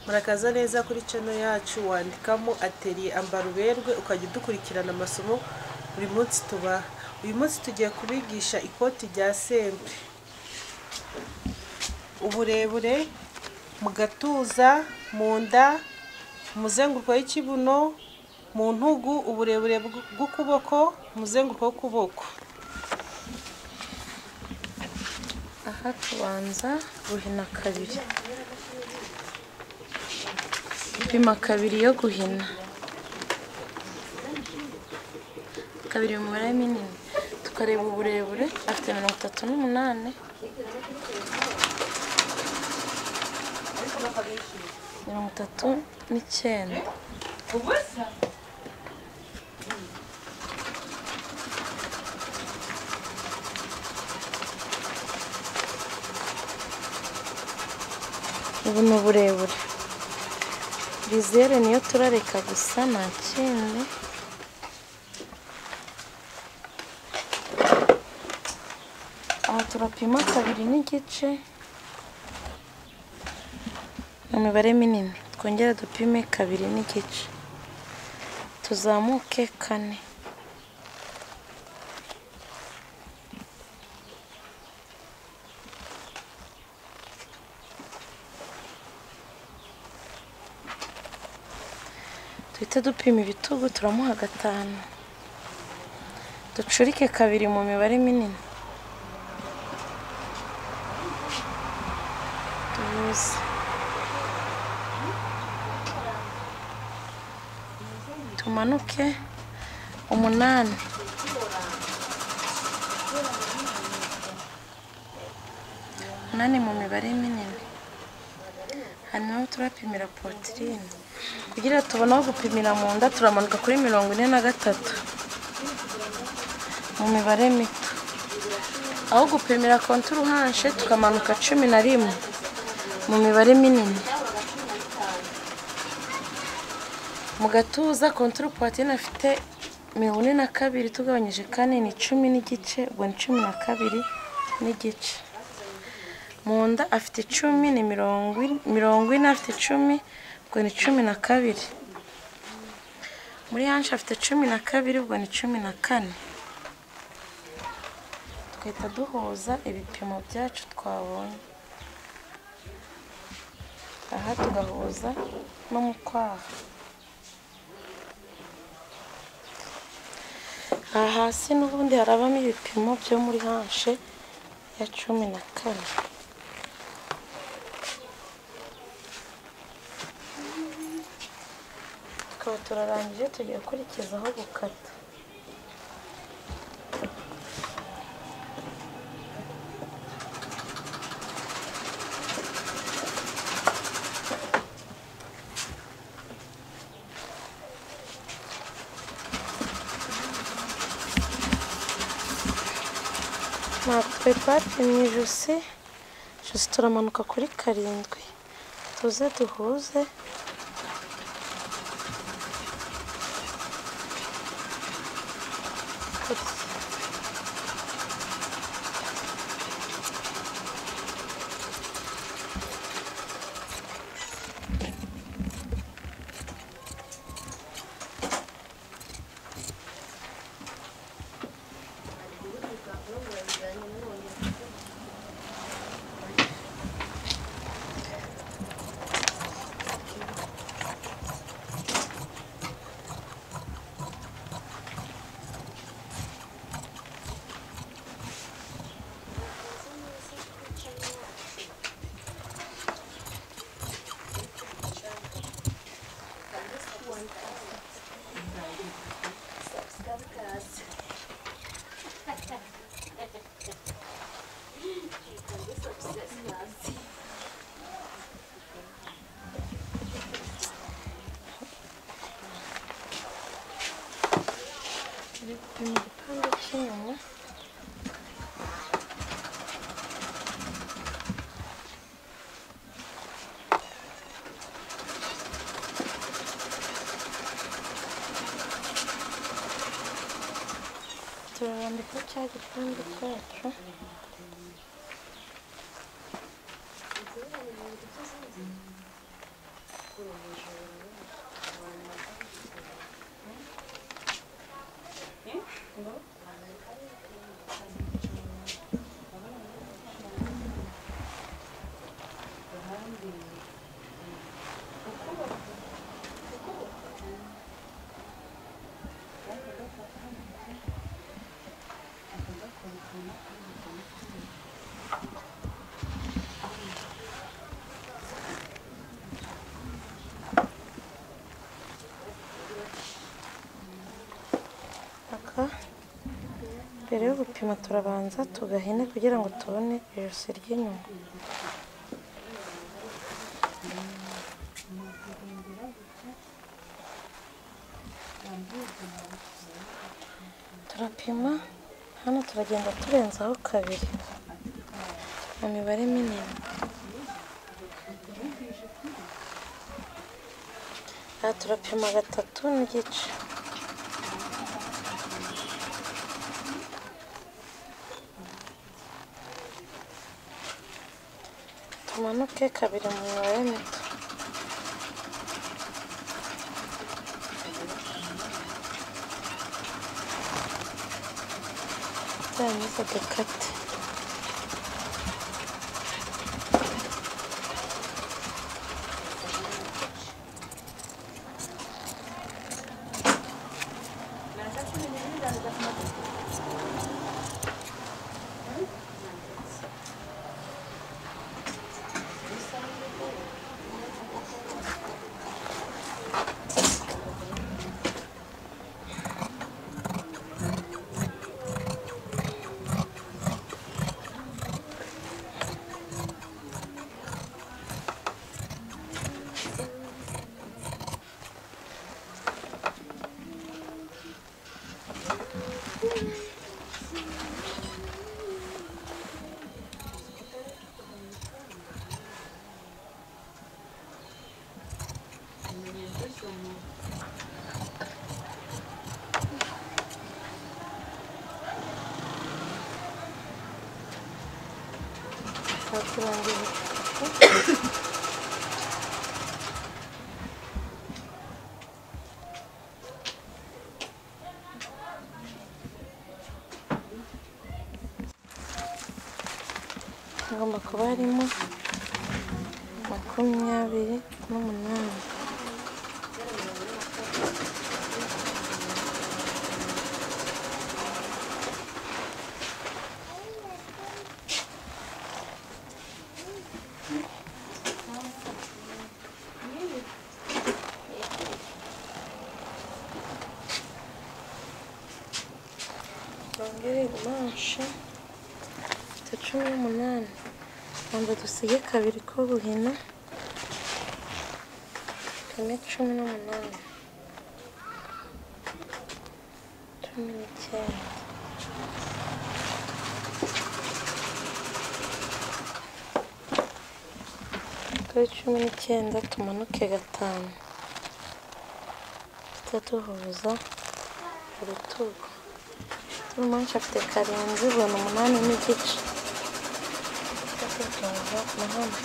Murakaza neza kuri channel yacu wandikamo atelier ambaruberwe ukajya udukurikirana amasomo buri munsi tubaha. Uyu munsi tugiye kubigisha ikoti rya sempre. Uburebure mu gatuza, mu nda, umuzenguruko w'ikibuno, mu ntugu, uburebure bw'ukuboko, umuzenguruko w'ukuboko. aha tubanza guhina kabiri pima kabiri yo guhina kabiri mu mibare minini tukareba uburebure afite mirongo itatu n'umunani mirongo itatu n'icyenda ubu ni uburebure rizere niyo turareka gusa nta kindi aha turapima kabiri n'igice mu mibare minini twongere dupime kabiri n'igice tuzamuke kane duhita dupima ibitugu turamuha gatanu ducurike kabiri mu mibare minini tubuze tumanuke umunani umunani mu mibare minini hanyuma turapimira potirine kugira tubone aho gupimira mu nda turamanuka kuri mirongo ine na gatatu mu mibare mito aho gupimira konturu hanshe tukamanuka cumi na rimwe mu mibare minini mu gatuza konturu puwatine afite mirongo ine na kabiri tugabanyije kane ni cumi n'igice ubwo ni cumi na kabiri n'igice mu nda afite icumi ni mirongo ine afite icumi ubwo ni cumi na kabiri muri hanshe afite cumi na kabiri ubwo ni cumi na kane tugahita duhuza ibipimo byacu twabonye aha tugahuza no mu kwaha aha hasi n'ubundi harabamo ibipimo byo muri hanshe ya cumi na kane tukaba turarangije tugiye gukurikizaho gukata natwe twapimye ijosi ijosi turamanuka kuri karindwi tuze duhuze mu gipande cy'inyuma turarambika cya gipande cyacu gupima turabanza tugahine kugira ngo tubone ijosi ry'inyuma turapima hano turagenda turenzaho kabiri mu mibare minini aha turapima gatatu n'igice tumanuke kabiri mu mibare mito turangiza dukate Aha turangije hagomba kuba harimo makumyabiri n'umunani bongere gumanshe ifite cumi n'umunani rwanda dusige kabiri ko buhina kane cumi n'umunani cumi n'icyenda kuri cumi n'icyenda tumanuke gatanu tujya duhuza urutugu Umunsi afite karindwi ibihumbi umunani n'igice. Tujya tutunga umuhanda.